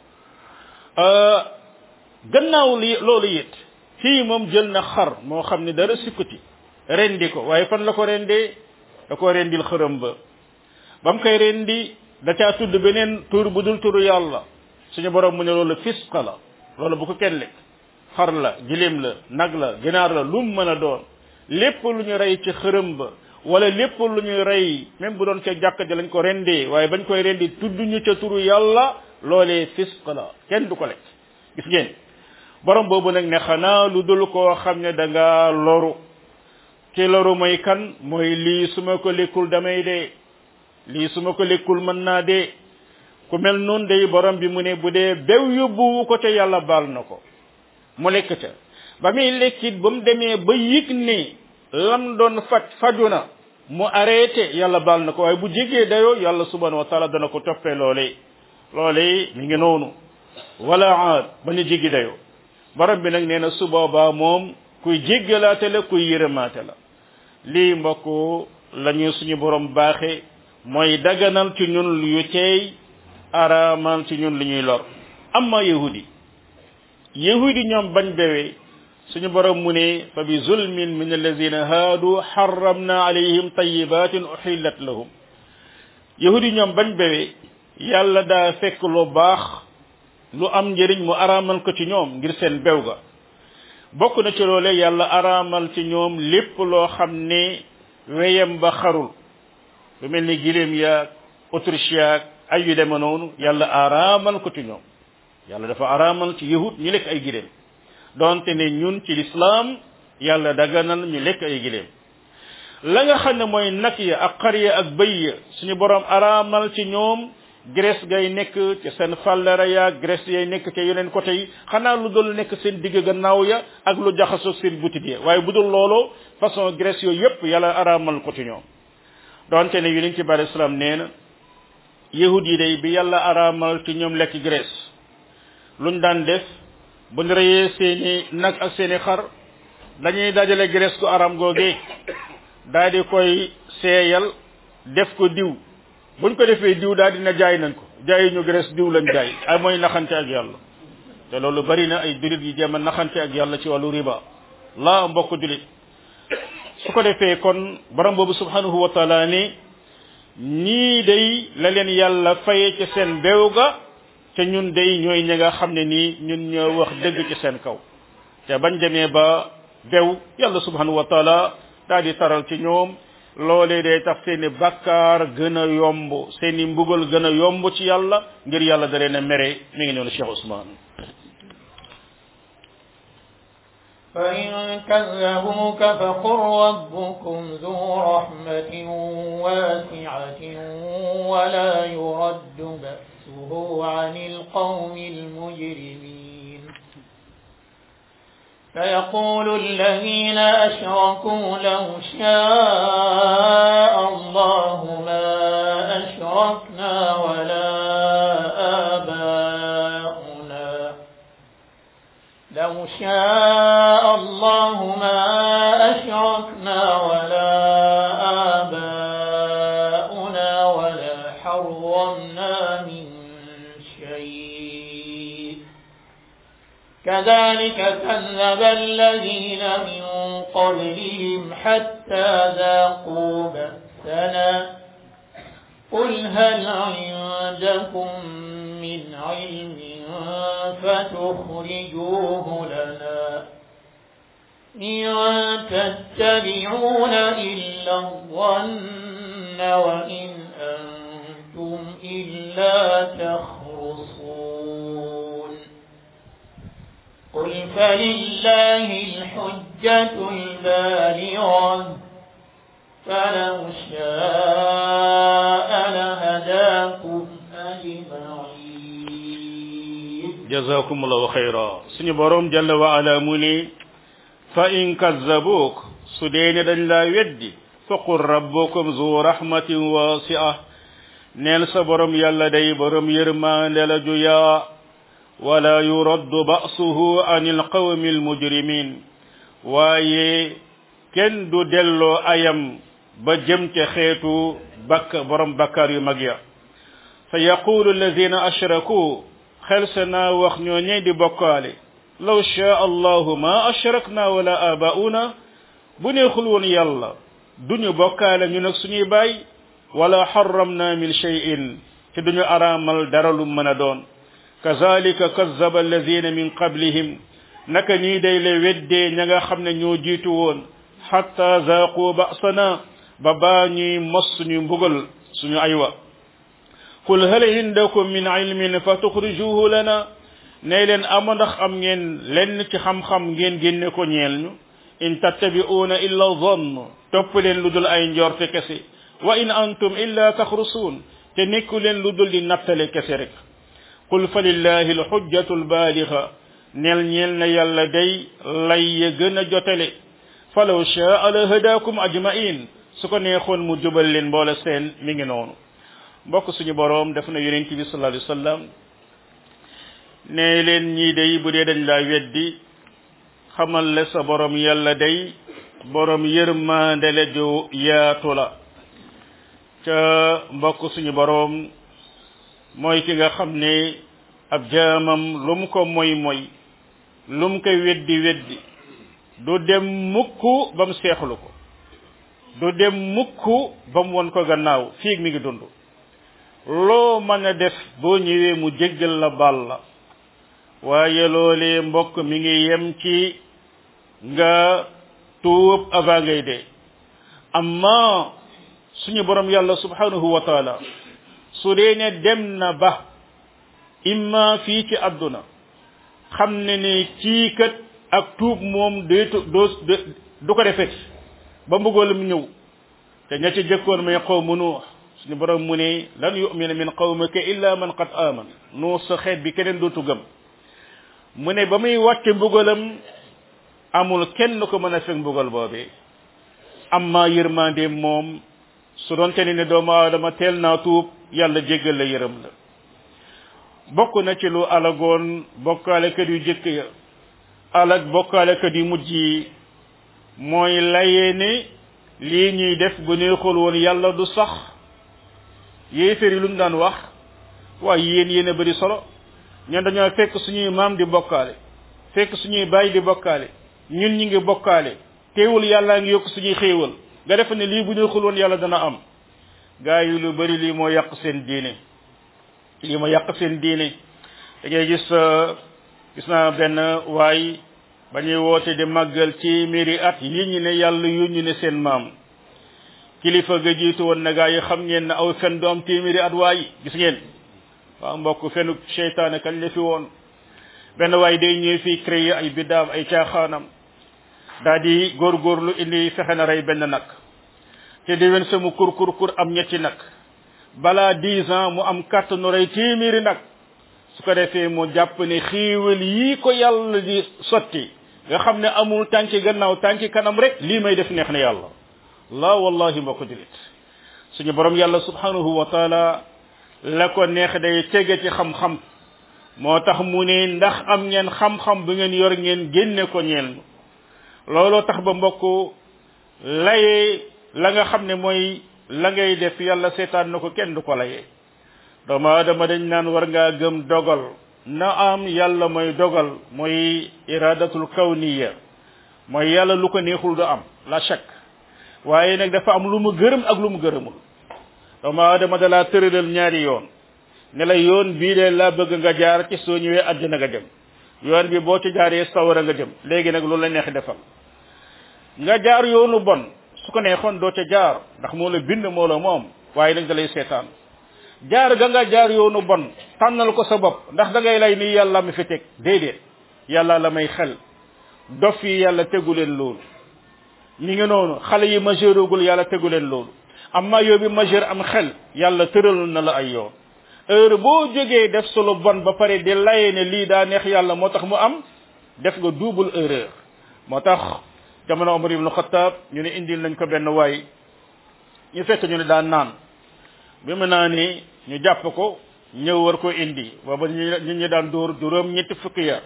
gannaaw li loolu it fii moom jël na xar moo xam ne dara sikkuti rendi ko waaye fan la ko rendee da ko rendil xërëm ba ba mu koy rendi da caa tudd beneen tur bu dul turu yàlla suñu borom mu ne loolu fisqa la loolu bu ko kenn lekk xar la giléem la nag la ginaar la lu mu mën a doon lépp lu ñu rey ci xërëm ba wala lépp lu ñuy rey même bu doon ca jàkk ja lañ ko rendee waaye bañ koy rendi tudd ñu ca turu yàlla loolee fisq la kenn du ko lekk gis ngeen borom boobu nag ne xanaa lu dul koo xam ne da nga loru ki loru mooy kan mooy lii su ma ko lekkul damay dee lii su ma ko lekkul mën naa dee ku mel noonu day borom bi mu ne bu dee bew yóbbuwu ko ca yàlla baal na ko mu lekk ca ba muy lekkit ba mu demee ba yëg ne lam doon faj faju na mu arrêté yàlla baal na ko waaye bu jégee dayoo yàlla subhanahu wa taala dana ko toppee loolee loolee mi ngi noonu wala aad ba ñu jéggi dayoo borom bi nag nee na su boobaa moom kuy jéggalaate la kuy yërëmaate la lii mbokk la ñu suñu borom baaxe mooy daganal ci ñun yu teey araamal ci ñun lu ñuy lor amma yahudi yahudi ñoom bañ bewee suñu borom mu ne fa bi zulmin min alladina haadu harramna alayhim tayibatin uhillat lahum yahudi ñoom bañ bewee yàlla daa fekk lu baax lu am njëriñ mu araamal ko ci ñoom ngir seen bew ga bokk na ci loole yàlla araamal ci ñoom lépp loo xam ne weyam ba xarul lu mel ni giléem yaag autriche yaag ay yu deme noonu yàlla araamal ko ci ñoom yàlla dafa araamal ci yahud ñu lekk ay giléem donte ne ñun ci lislaam yàlla daganal ñu lekk ay giléem la nga xam ne mooy nag ya ak xar ya ak bëy ya suñu borom araamal ci ñoom graisse gay nekk ci seen fàllera ya graisse yay nekk ca yeneen côté yi xanaa lu dul nekk seen digg gannaaw ya ak lu jaxasoo seen butit ya waaye bu dul loolu façon graisse yooyu yépp yàlla araamal ko ci ñoom donte ne yonent ci bari islam nee na yahud yi day bi yàlla araamal ci ñoom lekk graisse luñ daan def bu ñu reyee seeni nag ak seeni xar dañuy dajale graisse ku araam googee daal di koy seeyal def ko diw buñ ko defee diw daal dina jaay nañ ko jaayi ñu graisse diw lañ jaay ay mooy naxante ak yàlla te loolu bari na ay julit yi jéem a naxante ak yàlla ci wàllu riba laa mbokk julit su ko defee kon borom boobu subhanahu wa taala ni ñii day la leen yàlla faye ci seen beew ga te ñun day ñooy ñi nga xam ne nii ñun ñoo wax dëgg ci seen kaw te bañ demee ba bew yàlla subhanahu wa taala daal di taral ci ñoom loolee day tax seeni bakkaar gën a yomb seeni mbugal gën a yomb ci yàlla ngir yàlla da leen a mere mi ngi noonu Cheikh Ousmane فإن كذبوك فقل ربكم ذو رحمة واسعة ولا يرد بأسه عن القوم المجرمين فيقول الذين أشركوا لو شاء الله ما أشركنا ولا آباؤنا لو شاء الله ما أشركنا ولا آباؤنا ولا كذب الذين من قبلهم حتى ذاقوا بأسنا قل هل عندكم من علم فتخرجوه لنا إن تتبعون إلا الظن وإن أنتم إلا تخرصون قل فلله الحجة البالغة فلو شاء لهداكم أجمعين jazakumullahu xayra suñu borom jalla wa ala mu ni fa in kazzabuk su dee ne dañ laa weddi faqul rabbukum zu rahmatin wasi'a neel sa borom yàlla day borom yërmaande la ju yaa wala yuraddu ba'suhu anil qawmi almujrimin waaye kenn du delloo ayam ba jëm ca xeetu bakk borom bakkaar yu mag ya sa yaqulu alladina ashraku xel sa naa wax ñoo ñey di bokkaale law shaa allahu ma ashrakna wala abauna bu neexul woon yàlla duñu bokkaale ñu nag suñuy baay wala xaramna min cheyin te duñu araamal dara lu mën a doon kazalika kazaba alladina min qablihim naka nii day le weddee ña nga xam ne ñoo jiitu woon xatta zaaqu ba'sana ba baa ñuy mos suñu mbugal suñu aywa qul hal indakum min ilmin fa tuxrijuhu lana ne leen ama ndax am ngeen lenn ci xam-xam ngeen génne ko ñeel ñu in tattabi'una illa zann topp leen lu dul ay njorte kese wa in antum illa taxrusuun te nekku leen lu dul di nattale kese rek qul fa lillahi alxujjatu albaaliga neel ñeel na yàlla day lay ya gën a jotale falaw shaa la hadakum ajmain su ko neexoon mu jubal leen mboole seen mi ngi noonu mbokk suñu boroom def na yonent bi sallallahu alayhi wa sallam ne leen ñii day bu dee dañ laa weddi xamal le sa borom yàlla day borom yërmande la ju yaatu la ca mbokk suñu boroom mooy ki nga xam ne ab jaamam lu mu ko moy moy lu mu koy weddi weddi du dem mukk ba mu seexlu ko du dem mukk ba mu won ko gannaaw fii mi ngi dund loo mën a def boo ñëwee mu jéggal la baal la waaye loolee mbokk mi ngi yem ci nga tuub avant ngay dee amma suñu borom yàlla subhanahu wa taala su dee ne dem na ba imma fii ci àdduna xam ne ne kii kat ak tuub moom deetu doo du ko defet ba mbugalam ñëw te ña ci jëkkoon may qawmu nuux suñu borom mu ne lan yumina min qawmika illa man qad aman nuux sa xeet bi keneen dootu gëm mu ne ba muy wàcce mbugalam amul kenn ko mën a fekk mbugal boobee amma yërmande moom su doon te ne doomu aadama teel naa tuub yàlla jéggal la yërëm la bokk na ci lu alagoon bokkaalekat yu jëkk ya alag bokkaalekat yu mujj yi mooy layee ne lii ñuy def bu neexul woon yàlla du sax yéeféer yi lu ñu daan wax waaye yéen yéen a bëri solo ñun dañoo fekk suñuy maam di bokkaale fekk suñuy baay di bokkaale ñun ñi ngi bokkaale teewul yàllaa ngi yokk suñuy xéewal nga def ne lii bu neexul woon yàlla dana am gaa yi lu bëri lii moo yàq seen diine lii moo yàq seen diine da ngay gis gis naa benn waay ba ñuy woote di màggal ci mairie at yi ñi ne yàlla yónni ne seen maam kilifa ga jiitu woon na gaa yi xam ngeen ne aw fen du am téeméeri at waay gis ngeen waaw mbokk fenu seytaane kañ la fi woon benn waay day ñëw fii créer ay biddaam ay caaxaanam daa di góorgóorlu indi fexe na rey benn nag te déwén sa mu kur kur kur am ñetti nag balaa dix ans mu am kàttanu rey téeméeri nag su ko defee mu jàpp ne xiiwal yii ko yàlla di sotti nga xam ne amul tànki gannaaw tànki kanam rek lii may def neex na yàlla la wallahi mbokk julit suñu borom yàlla subhanahu wa taala la ko neex day tege ci xam-xam moo tax mu ne ndax am ngeen xam-xam bu ngeen yor ngeen génne ko ñeel looloo tax ba mbokk layee la nga xam ne mooy la ngay def yàlla seetaan na ko kenn du ko layee doomu aadama dañ naan war ngaa gëm dogal na am yàlla mooy dogal mooy iradatul kawniya mooy yàlla lu ko neexul du am la chak waaye nag dafa am lu mu gërëm ak lu mu gërëmul doomu aadama da laa tëralal ñaari yoon ne la yoon bii de laa bëgg nga jaar ci soo ñëwee àddina nga dem yoon bi boo ci jaaree sawara nga jëm léegi nag loolu la neex defal nga jaar yoonu bon su ko neexoon doo ca jaar ndax moo la bind moo la moom waaye nag da lay seetaan jaar ga nga jaar yoonu bon tànnal ko sa bopp ndax da ngay lay ni yàlla mi fi teg déedéet yàlla la may xel dof yi yàlla tegu leen loolu ñi ngi noonu xale yi majeurugul yàlla tegu leen loolu amma yow bi majeur am xel yàlla tëral na la ay yoon heure boo jógee def solo bon ba pare di laye ne lii daa neex yàlla moo tax mu am def nga double erreur moo tax jamono Omar ibn Khattab ñu ne indil nañ ko benn waay ñu fekk ñu ne daan naan bi mu naa ni ñu jàpp ko ñëw war ko indi booba ñu ñu daan dóor juróom ñetti fukki yar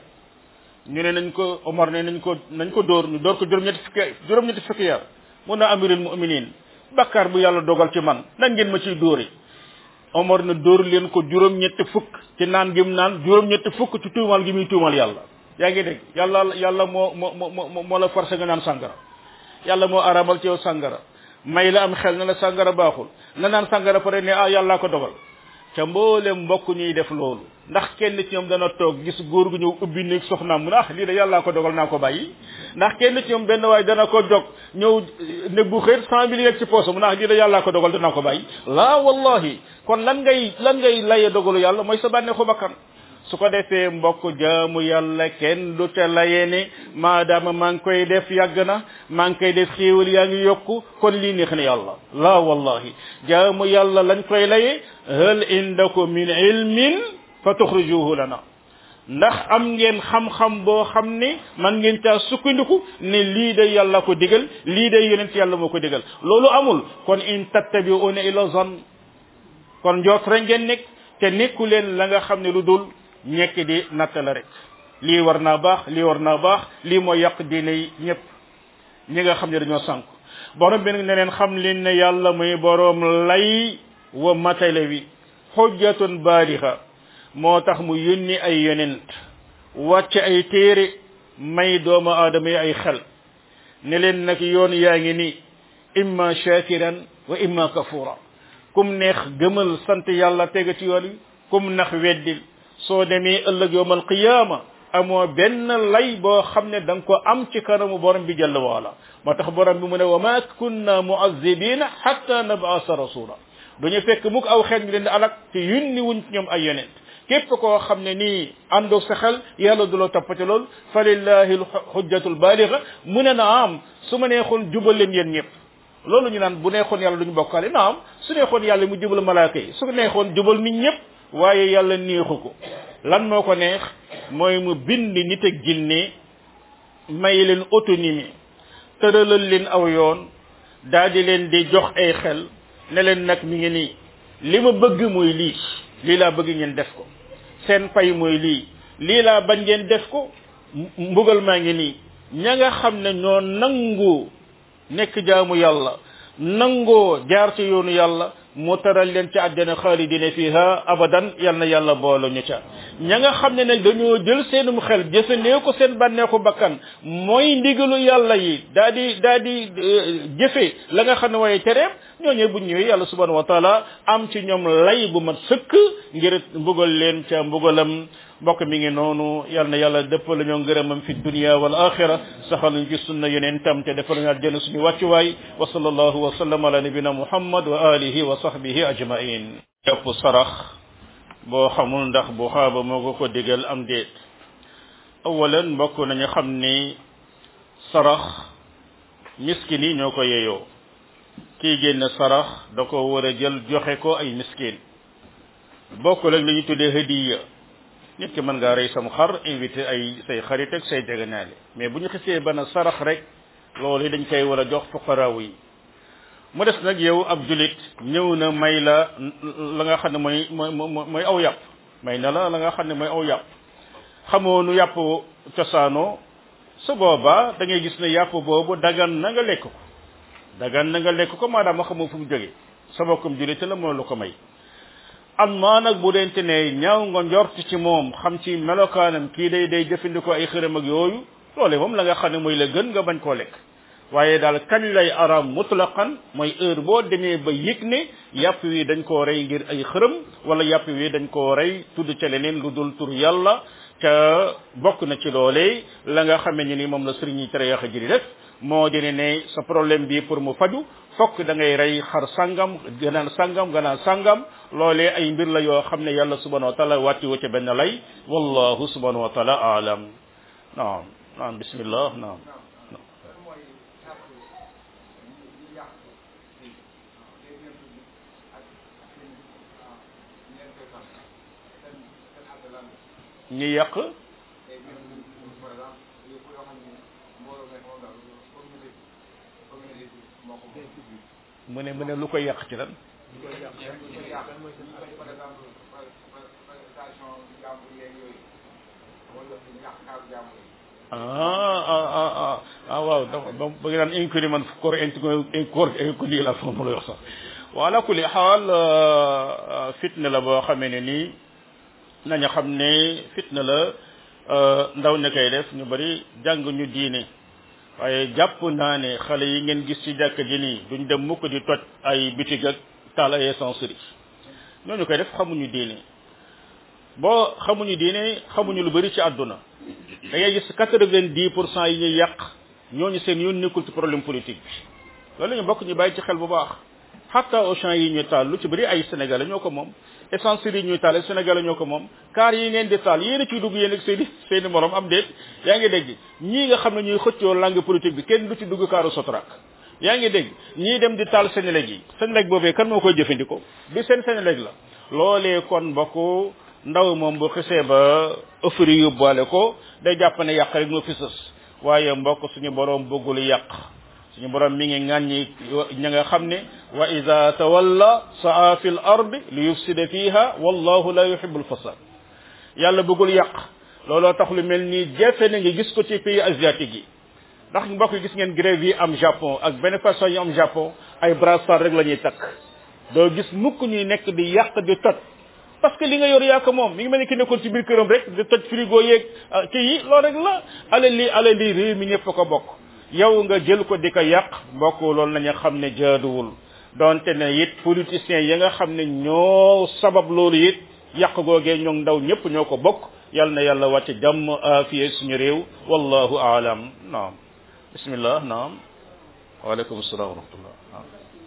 ñu ne nañ ko Omar ne nañ ko nañ ko dóor ñu dóor ko juróom ñetti fukki juróom ñetti fukki yar mun na amirul mu'minin bakkaar bu yàlla dogal ci man nan ngeen ma ciy dóori Omar na dóor leen ko juróom ñetti fukk ci naan gi mu naan juróom ñetti fukk ci tuumal gi muy tuumal yàlla yaa ngi dégg yàlla yàlla moo moo moo moo la forcé nga naan sàngara yàlla moo aramal ci yow sàngara may la am xel na la sàngara baaxul nga naan sàngara pare ne ah yàllaa ko dogal ca mboolem mbokk ñuy def loolu ndax kenn ci ñoom dana toog gis góor gu ñëw ubbi néeg soxnaam mu ne ah lii de yàllaa ko dogal naa ko bàyyi ndax kenn ci ñoom benn waay dana ko jog ñëw néeg bu xëy cent mille yeeg ci poosam mu ne ah lii de yàllaa ko dogal danaa ko bàyyi laa wallahi kon lan ngay lan ngay laye dogalu yàlla mooy sa bànneexu bakkan su ko defee mbokk jaamu yàlla kenn du te layee ne maadaama maa ngi koy def yàgg na maa ngi koy def xéewal yaa ngi yokku kon lii neex na yàlla la wallahi jaamu yàlla lañ koy laye hal indakum min ilmin fa tuxrijuhu lana ndax am ngeen xam-xam boo xam ne man ngeen caa sukkandiku ne lii de yàlla ko digal lii de yonent yàlla moo ko digal loolu amul kon in tattabi'una ila zan kon njoot rek ngeen nekk te nekku leen la nga xam ne lu dul ñekk di natt la rek lii war naa baax lii war naa baax lii mooy yàq diine yi ñëpp ñi nga xam ne dañoo sànk borom bi nag ne leen xam leen ne yàlla muy borom lay wa matale wi xujjatun baalixa moo tax mu yónni ay yonent wàcc ay téere may doomu aadama yi ay xel ne leen nag yoon yaa ngi ni imma shakiran wa imma kafura kum neex gëmal sant yàlla tega ci yoon wi kum nax weddil soo demee ëllëg yowmal qiyaama amoo benn lay boo xam ne da nga ko am ci kanamu borom bi jalla waala moo tax borom bi mu ne wa ma kunna muazibina hatta nabasa rasula duñu fekk mukk aw xeet ñu leen di alak te yunni wuñ ci ñoom ay yonent képp koo xam ne nii àndoog sa xel yàlla du la toppate lool fa lillahi lxujjatu lbaaliga mu ne na am su ma neexoon jubal leen yéen ñëpp loolu ñu naan bu neexoon yàlla duñu bokkaale na am su neexoon yàlla mu jubal malaaka yi su neexoon jubal nit ñëpp waaye yàlla neexu ko lan moo ko neex mooy mu bind nit ak jinne may leen autonomie tëralal leen aw yoon daal di leen di jox ay xel ne leen nag mi ngi nii li ma bëgg mooy lii lii laa bëgg ngeen def ko seen pay mooy lii lii laa bañ ngeen def ko mbugal maa ngi nii ña nga xam ne ñoo nangu nekk jaamu yàlla nangoo jaar ci yoonu yàlla mu taral leen ci àjjana xaalidina fiha abadan yal na yàlla boole ñu ca ña nga xam ne nag dañoo jël seenum xel jëfandee ko seen bànneexu bakkan mooy ndigalu yàlla yi daa di daa di jëfe la nga xam ne waaye tereem ñooñee bu ñëwee yàlla subhanahu wa taala am ci ñoom lay bu mat sëkk ngir mbugal leen ca mbugalam mbokk mi ngi noonu yal na yàlla dëppal ñoo ngërëmam fi dunia wal axira saxal ñu ci sunna yeneen tam te defal ñu àjjana suñu wàccuwaay wa sallallahu wa sallam ala nabina muhammad wa alihi wa sahbihi ajmain yëpp sarax boo xamul ndax bu xaaba moo ko ko digal am déet awalan mbokk nañu xam ni sarax miskin yi ñoo ko yeyoo kii génn sarax da ko war a jël joxe ko ay miskin bokkul ak li ñu tuddee hadiya nit ki mën ngaa rey sam xar invité ay say xarit ak say jegenaale mais bu ñu xisee ba na sarax rek loolu dañ koy war a jox fuqaraaw yi mu des nag yow ab julit ñëw na may la la nga xam ne mooy mooy mooy aw yàpp may na la la nga xam ne mooy aw yàpp xamoo nu yàpp cosaanoo su boobaa da ngay gis ne yàpp boobu dagan na nga lekk ko dagan na nga lekk ko maanaam xamoo fu mu jógee sa bokkum julit la moo lu ko may amma nag bu dente ne ñaaw nga njort ci moom xam ci melokaanam kii day day jëfandikoo ay xërëm ak yooyu loole moom la nga xam ne mooy la gën nga bañ koo lekk waaye daal kañ lay araam mutlaqan mooy heure boo demee ba yëg ne yàpp wi dañ koo rey ngir ay xërëm wala yàpp wi dañ koo rey tudd ca leneen lu dul tur yàlla ca bokk na ci loolee la nga xamee ne ni moom la sëriñ yi tere yaxa ji di def moo di ne sa problème bi pour mu faju fokk da ngay rey xar sangam ganaan sangam ganaan sangam loolee ay mbir la yoo xam ne yàlla subhanahu wa taala wàcci wu ca benn lay wallahu subhanahu wa taala aalam naam naam bismillah naam ñi yàq mu ne mu ne lu koy yàq ci lan ah ah ah ah ah waaw dafa ba ba nga naan inconnu man corps inconnu corps inconnu la foofu la wax sax wala kulli xaal fitna la boo xamee ne nii nañu xam ne fitna la ndaw ne koy def ñu bari jàng ñu diine waaye jàpp naa ne xale yi ngeen gis ci jàkk ji nii duñ dem mukk di toj ay bitig ak taal ay essencerie ñooñu koy def xamuñu diine boo xamuñu diine xamuñu lu bari ci àdduna da ngay gis quatre-vingt-dix pour cent yi ñuy yàq ñooñu seen yoon nekkul ci problème politique bi loolu la ñu bokk ñu bàyyi ci xel bu baax xatta Auchan yi ñuy taal lu ci bëri ay sénégalais ñoo ko moom essence yi ñuy taal ay sénégalais ñoo ko moom car yi ngeen di taal yéen a ciy dugg yéen ak seeni seeni morom am déet yaa ngi dégg ñii nga xam ne ñuy xëccoo langue politique bi kenn du ci dugg kaaru Sotrac yaa ngi dégg ñii dem di taal Senelec yi Senelec boobee kan moo koy jëfandikoo bi seen Senelec la loolee kon mbokk ndaw moom bu xisee ba ëffari yóbbaale ko day jàpp ne yàq rek moo fi sës waaye mbokk suñu borom bëggul yàq suñu borom mi ngi ŋàññi ña nga xam ne wa ida tawalla saa fi l ard li yufsida fiha wallahu la yuhibu lfasad yàlla bëggul yàq looloo tax lu mel nii jafe na nga gis ko ci pays asiatique yi ndax mbokk yi gis ngeen grève yi am japon ak benn façon yi am japon ay brassard rek la ñuy takk doo gis mukk ñuy nekk di yàq di toj parce que li nga yor yaa ko moom mi ngi mel ni ki nekkoon ci biir këram rek di toj frigo yeeg kii yi loolu rek la alal li alal li réew mi ñëpp ko bokk yow nga jël ko di ko yàq mbokk loolu nañu xam ne jaaduwul donte ne it politiciens yi nga xam ne ñoo sabab loolu it yàq googee ñoom ndaw ñëpp ñoo ko bokk yal na yàlla wàcc jàmm afiye suñu réew wallahu aalam naam bismillah naam waaleykum salaam wa rahmatullah naam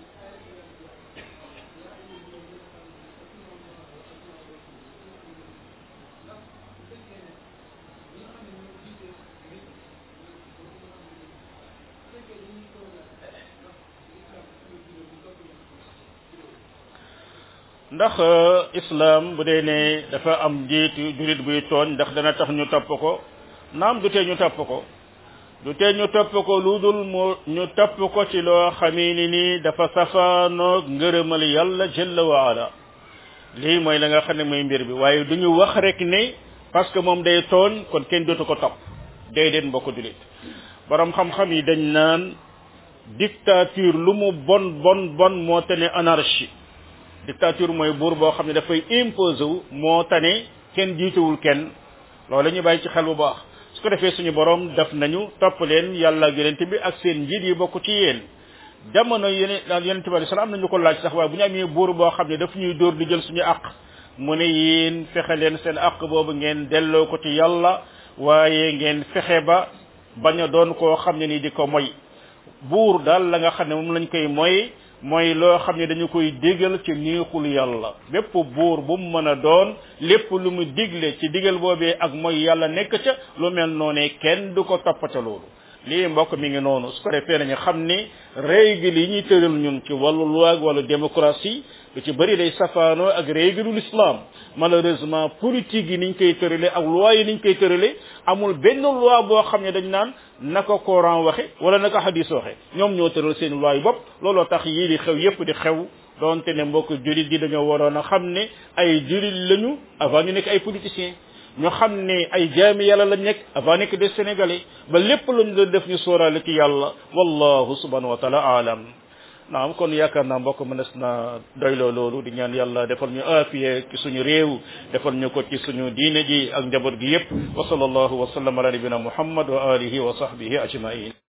ndax islam bu dee ne dafa am njiitu julit buy tooñ ndax dana tax ñu topp ko naam du tee ñu topp ko du tee ñu topp ko lu dul mu ñu topp ko ci loo xamee ni nii dafa safaanoog ngërëmal yàlla jalla wa ala lii mooy la nga xam ne mooy mbir bi waaye du ñu wax rek ne parce que moom day tooñ kon kenn dootu ko topp day den mbokk julit borom xam-xam yi dañ naan dictature lu mu bon bon bon moo tane anarchie dictature mooy buur boo xam ne dafay imposé wu moo tane kenn jiituwul kenn loolu ñu bàyyi ci xel bu baax su ko defee suñu borom def nañu topp leen yàlla ak yonent bi ak seen njiit yi bokk ci yéen jamono yeneen yonent bi alayhi salaam am nañu ko laaj sax waaye bu ñu amee buur boo xam ne daf ñuy dóor di jël suñu àq mu ne yéen fexe leen seen àq boobu ngeen delloo ko ci yàlla waaye ngeen fexe ba bañ a doon koo xam ne ni di ko moy buur daal la nga xam ne moom lañ koy moy mooy loo xam ne dañu koy digal ci neexul yàlla bépp buur bu mu mën a doon lépp lu mu digle ci digal boobee ak mooy yàlla nekk ca lu mel noonee kenn du ko toppata loolu lii mbokk mi ngi noonu su ko defee nañu xam ni règle yi ñuy tëral ñun ci wàllu loi ak wàllu démocratie lu ci bëri day safaanoo ak règle l'islam malheureusement politique yi niñ koy tërale ak loi yi niñ koy tërale amul benn loi boo xam ne dañ naan naka Coran waxe wala naka hadis waxe ñoom ñoo tëral seen loi yi bopp looloo tax yii di xew yépp di xew donte ne mbokk julit yi dañoo waroon a xam ne ay julit lañu avant ñu nekk ay politiciens ñu xam ne ay jaami yàlla lañ nekk avant nekk des sénégalais ba lépp lañ doon def ñu sóoraale ci yàlla wallahu subhanahu wa taala aalam naam kon yaakaar naa mbokk mënees na doyloo loolu di ñaan yàlla defal ñu aafiye ci suñu réew defal ñu ko ci suñu diine ji ak njaboot gi yépp wa sallallahu wa sallam ala nabina muhammad wa alihi wa sahbihi ajmain